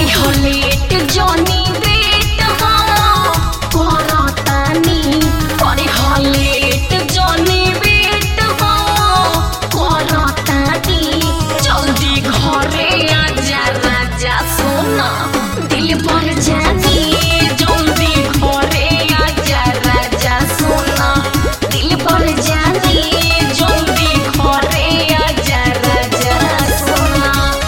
करी हो लेट जनी बेट हम करतानी करी हो लेट जनी बेट हम करतानी जल्दी घरे आजा राजा सोना दिल पर जानी जल्दी घरे आजा राजा सोना दिल पर जानी जल्दी घरे आजा राजा सोना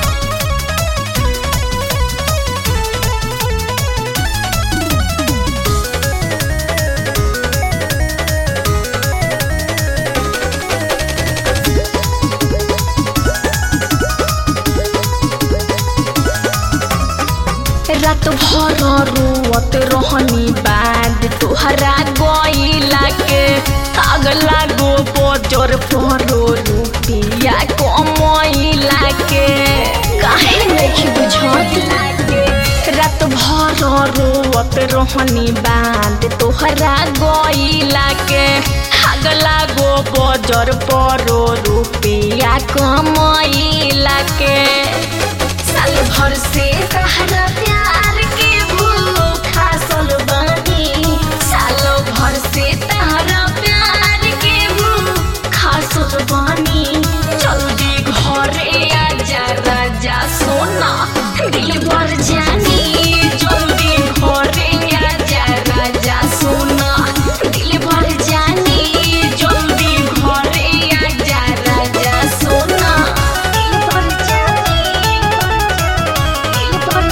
रात भर रोवत रहनी बाद तोहरा गईला के आग लागो बजर परो रुपिया कमैला के काहे नहीं बुझत रात भर रोवत रहनी बाद तोहरा गईला के आग लागो बजर परो रुपिया कमैला के साल भर से तहरा प्यार के भूखा सल बानी साल भर से तहरा प्यार के भूखा सल बानी जल्दी घरे आजा राजा सोना दिल भर जानी जल्दी घरे आजा राजा सोना दिल भर जानी जल्दी घरे आजा राजा सोना दिल भर जानी दिल भर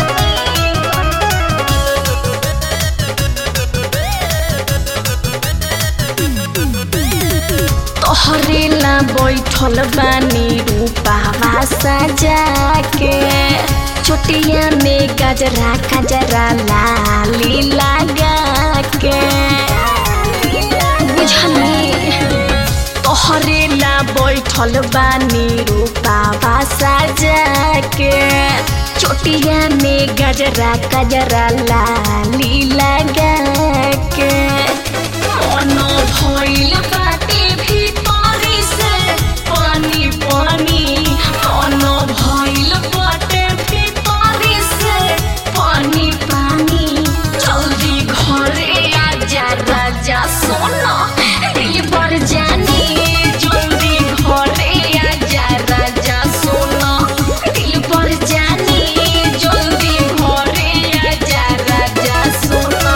तोहरे ला बैठल बानी रूपावा सजा के चोटिया में गजरा गजरा लाली लगा के बुझली तोहरे ला बैठल बानी रूपावा सजा के चोटिया में गजरा गजरा लाली लगा के मनो भइल बाटे भितरी से पानी पानी मनो भइल बाटे भितरी से पानी पानी जल्दी घरे आजा राजा सोना दिल पर जानी जल्दी घरे आजा राजा सोना दिल पर जानी जल्दी घरे आजा राजा सोना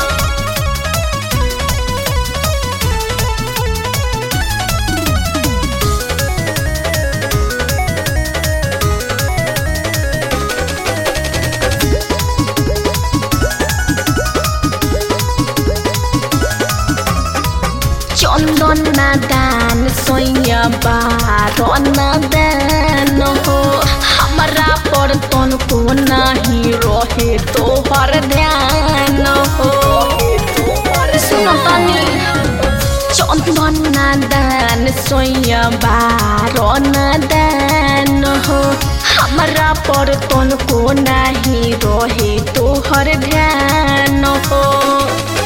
चन्दन नादान सैया बार नादान हो हमरा पर तनको नाही रहे तोहर ध्यान हो सुन तनी चन्दन नादान सैया बार नादान हो हमरा पर तनको नाही रहे तोहर ध्यान हो